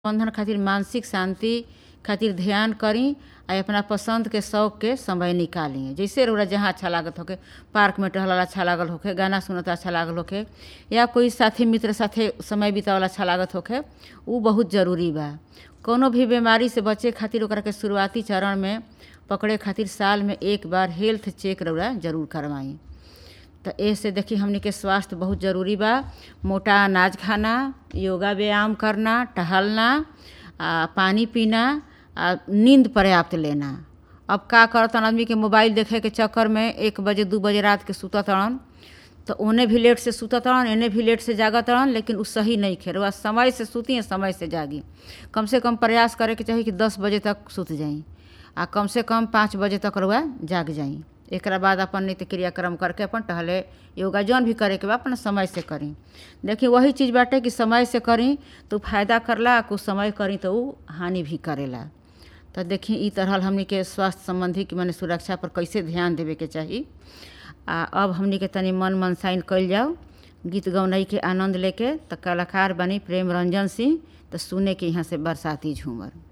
बंधन खातिर मानसिक शांति खातिर ध्यान करी आ अपना पसंद के शौक के समय निकाली जैसे रउरा जहाँ अच्छा लागत होखे पार्क में टहलल अच्छा लागल होखे गाना सुनत अच्छा लागल होखे या कोई साथी मित्र साथे समय बितावल अच्छा लागत होखे उ बहुत जरूरी बा कौनो भी बीमारी से बचे खातिर ओकरा के शुरुआती चरण में पकड़े खातिर साल में एक बार हेल्थ चेक रउरा जरूर करवाई तो ऐसे देखी हमनी के स्वास्थ्य बहुत ज़रूरी बा मोटा अनाज खाना योगा व्यायाम करना टहलना आ पानी पीना आ नींद पर्याप्त लेना अब का करतन आदमी के मोबाइल देखे के चक्कर में एक बजे दू बजे रात के सुतत तड़न तो ओने भी लेट से सुतत तड़न एने भी लेट से जागत तड़न लेकिन उ सही नहीं खेर वह समय से सुती है समय से जागी कम से कम प्रयास करे के चाही कि दस बजे तक सुत जाई आ कम से कम पाँच बजे तक रुआ जाग जाई एकरा बाद अपन नित्य क्रियाक्रम करके अपन टहले योगा जौन भी करे के बा अपन समय से करी देखिए वही चीज़ बाटे कि समय से करी तो फायदा करला कुछ समय करी तो उ हानि भी करेला तो देखी ई तरह हमनी के स्वास्थ्य संबंधी कि माने सुरक्षा पर कैसे ध्यान देवे के चाही आ अब हमनी के तनी मन मनसाइन कइल जाओ गीत गौनई के आनंद लेके तो कलाकार बनी प्रेम रंजन सिंह तो सुने के यहाँ से बरसाती झूमर